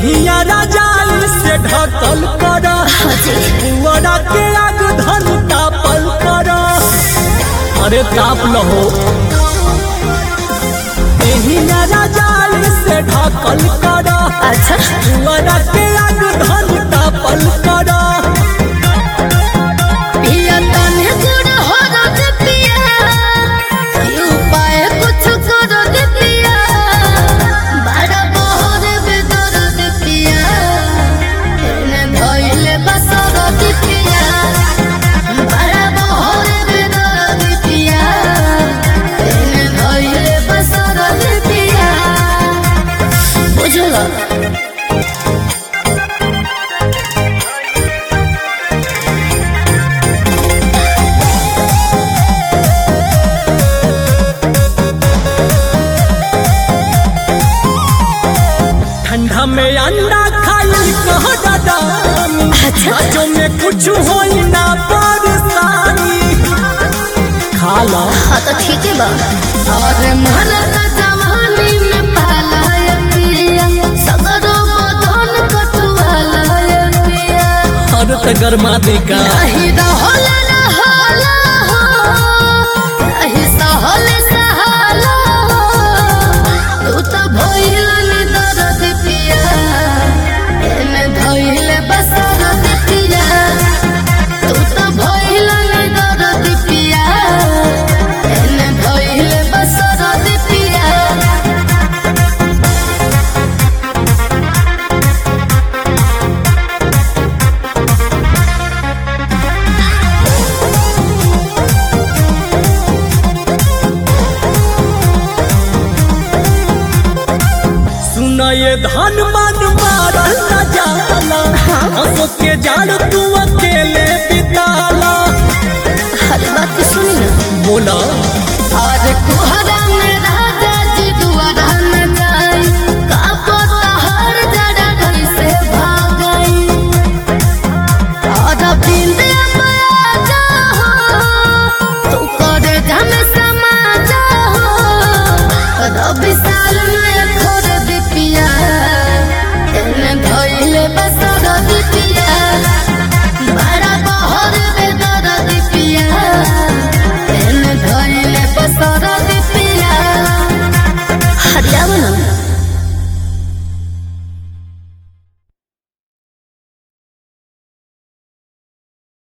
देहिया राजाई से ढकल कर पुअरा के आग धन तापल कर अरे ताप लहो देहिया राजाई से ढकल कर अच्छा पुअरा के आग धन तापल कर पिया तने गुड़ हो रद पिया ये उपाय कुछ करो दे पिया बड़ा बहर बेदर दे पिया एने भइले बसर दे पिया बड़ा बहर बेदर दे पिया एने भइले बसर दे पिया बुझला ठंडा में अंडा खाई कह दादानी बच्चों में कुछ होई ना परेशानी खा लो हाँ तो ठीक है बा और मरद जवानी में पालाय पिया सगरो बदन कटवालाय पिया और त गरमा देगा नहीं रहल रहल हो नहीं सहल सहाला हो तू तो भइल नि दर्द पिया एमे धइल बसरत पिया तू तो भइल नि दर्द पिया एमे धइल बसरत पिया सुन ये धन मन मारल न जाला हंसो के जाड़ तू अकेले बिताला हर बात की सुनी ना बोला और कुहरा में राजा जी दुआरा में जाई का पता हर जड़ा कैसे भाग गई और बिंदे माया जा तू करे जम समा जा रवि साल में खोर दिपिया एने धइले बसर दिपिया बड़ा बहर बेदर दिपिया एने धइले बसर दिपिया हरियावल